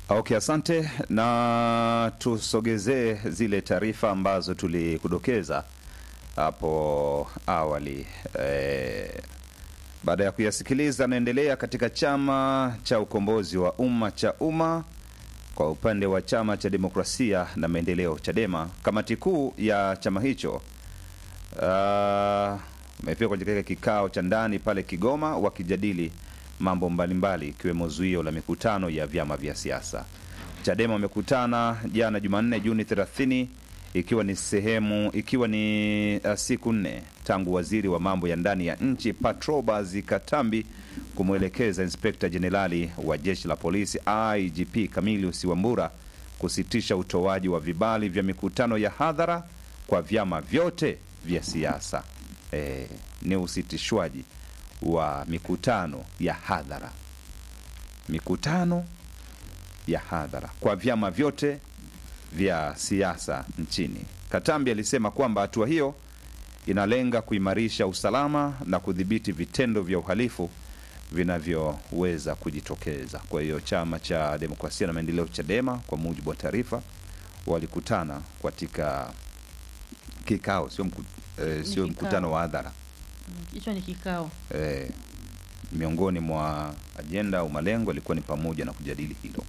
Okay, asante na tusogezee zile taarifa ambazo tulikudokeza hapo awali. E, baada ya kuyasikiliza, naendelea katika chama cha ukombozi wa umma cha umma kwa upande wa chama cha demokrasia na maendeleo Chadema, kamati kuu ya chama hicho imefika kwenye katika kikao cha ndani pale Kigoma wakijadili mambo mbalimbali ikiwemo zuio la mikutano ya vyama vya siasa. Chadema wamekutana jana Jumanne Juni 30 ikiwa ni sehemu ikiwa ni uh, siku nne tangu waziri wa mambo ya ndani ya nchi Patrobas Katambi kumwelekeza inspekta jenerali wa jeshi la polisi IGP Camilius Wambura kusitisha utoaji wa vibali vya mikutano ya hadhara kwa vyama vyote vya siasa. E, ni usitishwaji wa mikutano ya hadhara, mikutano ya hadhara kwa vyama vyote vya siasa nchini. Katambi alisema kwamba hatua hiyo inalenga kuimarisha usalama na kudhibiti vitendo vya uhalifu vinavyoweza kujitokeza. Kwa hiyo chama cha demokrasia na maendeleo Chadema, kwa mujibu wa taarifa, walikutana katika kikao, sio mku, eh, sio kikao. mkutano wa hadhara hicho ni kikao eh, miongoni mwa ajenda au malengo ilikuwa ni pamoja na kujadili hilo.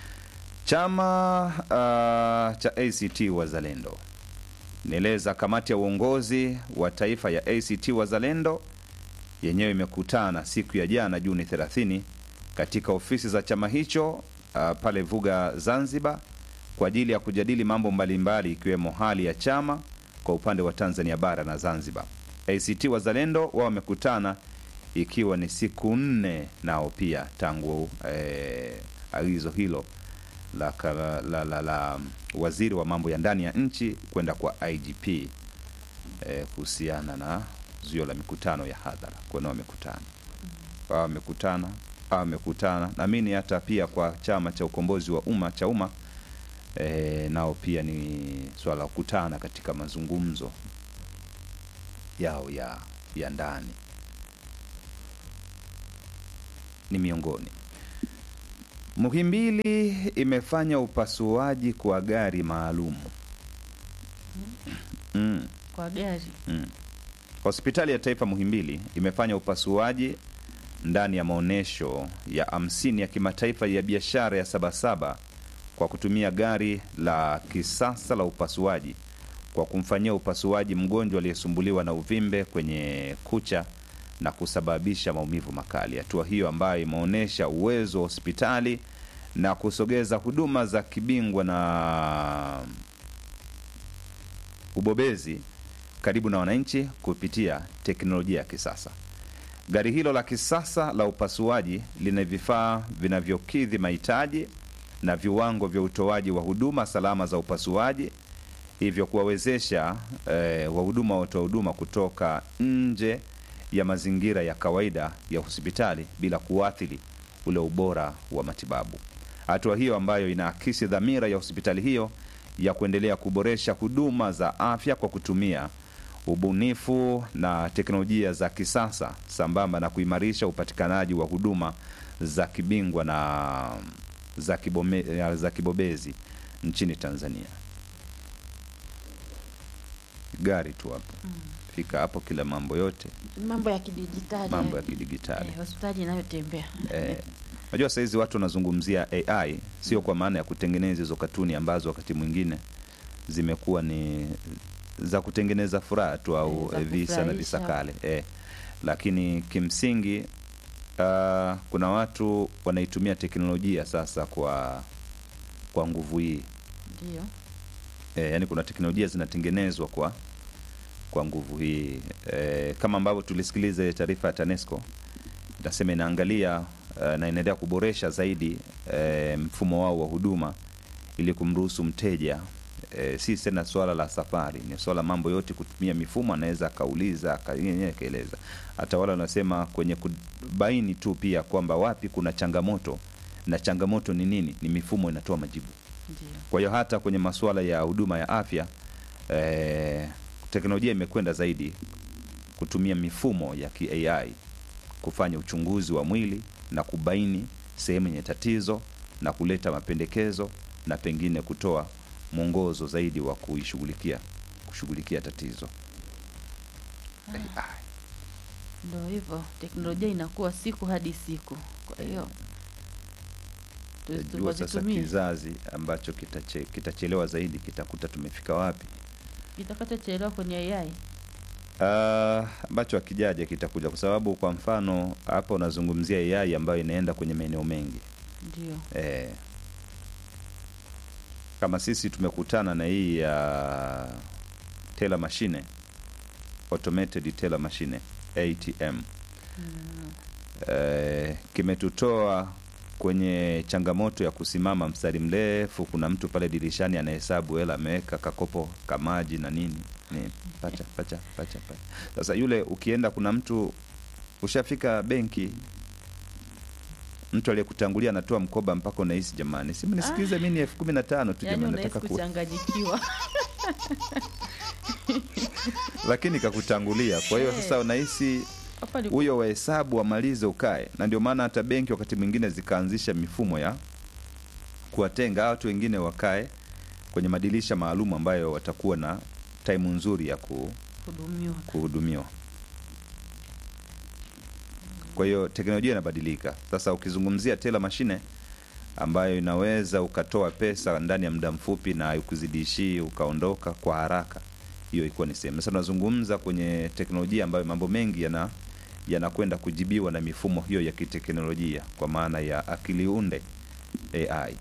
Chama uh, cha ACT Wazalendo nieleza kamati ya uongozi wa taifa ya ACT Wazalendo yenyewe imekutana siku ya jana Juni 30 katika ofisi za chama hicho uh, pale Vuga Zanzibar kwa ajili ya kujadili mambo mbalimbali ikiwemo hali ya chama kwa upande wa Tanzania bara na Zanzibar. ACT Wazalendo wao wamekutana ikiwa ni siku nne nao pia tangu eh, agizo hilo la, la, la, la, la waziri wa mambo ya ndani ya nchi kwenda kwa IGP eh, kuhusiana na zuio la mikutano ya hadhara. Kwa nao wamekutana wao wamekutana hao wamekutana, naamini hata pia kwa chama cha ukombozi wa umma cha umma eh, nao pia ni swala la kukutana katika mazungumzo yao ya, ya ndani ni miongoni. Muhimbili imefanya upasuaji kwa gari maalum mm, kwa gari mm. Hospitali ya Taifa Muhimbili imefanya upasuaji ndani ya maonyesho ya hamsini ya kimataifa ya biashara ya Sabasaba kwa kutumia gari la kisasa la upasuaji kwa kumfanyia upasuaji mgonjwa aliyesumbuliwa na uvimbe kwenye kucha na kusababisha maumivu makali. Hatua hiyo ambayo imeonyesha uwezo wa hospitali na kusogeza huduma za kibingwa na ubobezi karibu na wananchi kupitia teknolojia ya kisasa. Gari hilo la kisasa la upasuaji lina vifaa vinavyokidhi mahitaji na viwango vya utoaji wa huduma salama za upasuaji, hivyo kuwawezesha eh, wahuduma watoa huduma kutoka nje ya mazingira ya kawaida ya hospitali bila kuathiri ule ubora wa matibabu. Hatua hiyo ambayo inaakisi dhamira ya hospitali hiyo ya kuendelea kuboresha huduma za afya kwa kutumia ubunifu na teknolojia za kisasa sambamba na kuimarisha upatikanaji wa huduma za kibingwa na za, kibome, za kibobezi nchini Tanzania. Gari tu hapo fika hapo, kila mambo yote mambo ya kidijitali mambo ya kidigitali eh, hospitali inayotembea eh, Unajua sahizi watu wanazungumzia AI sio kwa maana ya kutengeneza hizo katuni ambazo wakati mwingine zimekuwa ni za kutengeneza furaha tu au Eh, za eh, visa na kufurahisha. visakale eh. Lakini kimsingi uh, kuna watu wanaitumia teknolojia sasa kwa kwa nguvu hii ndio e, yani kuna teknolojia zinatengenezwa kwa kwa nguvu hii e, kama ambavyo tulisikiliza ile taarifa ya TANESCO inasema inaangalia uh, na inaendelea kuboresha zaidi e, mfumo wao wa huduma ili kumruhusu mteja e, si tena swala la safari, ni swala mambo yote kutumia mifumo, anaweza akauliza aka- yenyewe akaeleza. Hata wale wanasema kwenye kubaini tu pia kwamba wapi kuna changamoto na changamoto ni nini, ni mifumo inatoa majibu. ndio Kwa hiyo hata kwenye masuala ya huduma ya afya eh, teknolojia imekwenda zaidi kutumia mifumo ya kiai kufanya uchunguzi wa mwili na kubaini sehemu yenye tatizo na kuleta mapendekezo na pengine kutoa mwongozo zaidi wa kuishughulikia kushughulikia tatizo. AI. Ndo hivyo, teknolojia inakuwa siku hadi siku, kwa hiyo tuzi- Jua sasa wazitumie. kizazi ambacho kitache, kitachelewa zaidi kitakuta tumefika wapi? kitakachochelewa kwenye AI Ah, ambacho akijaja kitakuja, kwa sababu kwa mfano hapa unazungumzia AI ambayo inaenda kwenye maeneo mengi ndio eh, kama sisi tumekutana na hii ya teller machine, automated teller machine ATM eh, kimetutoa kwenye changamoto ya kusimama mstari mrefu. Kuna mtu pale dirishani anahesabu hela, ameweka kakopo kamaji na nini ni pacha pacha pacha pacha. Sasa yule ukienda, kuna mtu ushafika benki, mtu aliyekutangulia anatoa mkoba mpaka unahisi jamani, si mnisikilize, mi ni elfu kumi na tano tu yaani jamani, unahisi nataka ku kuchanganyikiwa lakini kakutangulia. Kwa hiyo Eh. sasa unahisi hapa ni huyo wahesabu wamalize ukae, na ndio maana hata benki wakati mwingine zikaanzisha mifumo ya kuwatenga watu wengine wakae kwenye madirisha maalum ambayo watakuwa na taimu nzuri ya ku, kuhudumiwa kuhudumiwa. Kwa hiyo teknolojia inabadilika. Sasa ukizungumzia tela mashine ambayo inaweza ukatoa pesa ndani ya muda mfupi na haikuzidishii ukaondoka kwa haraka, hiyo ilikuwa ni sehemu. Sasa tunazungumza kwenye teknolojia ambayo mambo mengi yana yanakwenda kujibiwa na mifumo hiyo ya kiteknolojia kwa maana ya akili unde AI.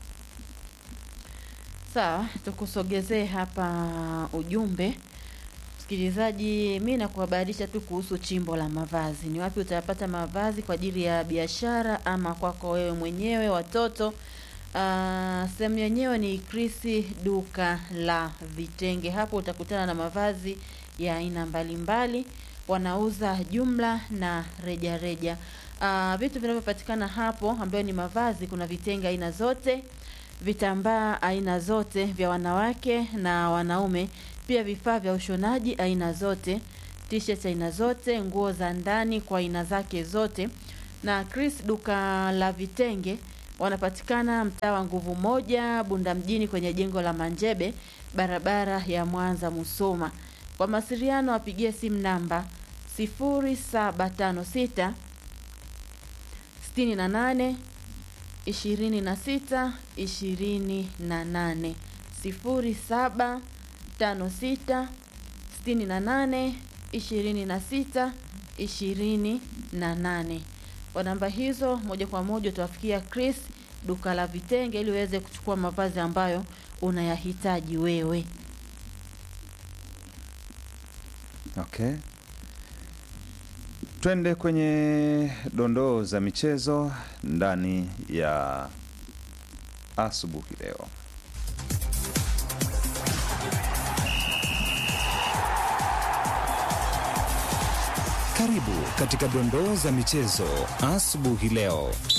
Sawa, tukusogezee hapa ujumbe msikilizaji. Mi nakuhabarisha tu kuhusu chimbo la mavazi. Ni wapi utayapata mavazi kwa ajili ya biashara ama kwako wewe mwenyewe, watoto? Ah, sehemu yenyewe ni Krisi duka la vitenge. Hapo utakutana na mavazi ya aina mbalimbali, wanauza jumla na rejareja reja. Ah, vitu vinavyopatikana hapo ambayo ni mavazi, kuna vitenge aina zote vitambaa aina zote vya wanawake na wanaume, pia vifaa vya ushonaji aina zote, t-shirt aina zote, nguo za ndani kwa aina zake zote. Na Chris duka la vitenge wanapatikana mtaa wa Nguvu Moja, Bunda mjini, kwenye jengo la Manjebe, barabara ya Mwanza Musoma. Kwa mawasiliano wapigie simu namba 0756 68 ishirini na sita ishirini na nane sifuri saba tano sita sitini na nane ishirini na sita ishirini na nane kwa namba hizo moja kwa moja utawafikia Chris duka la vitenge ili uweze kuchukua mavazi ambayo unayahitaji wewe Okay. Twende kwenye dondoo za michezo ndani ya asubuhi leo. Karibu katika dondoo za michezo asubuhi leo.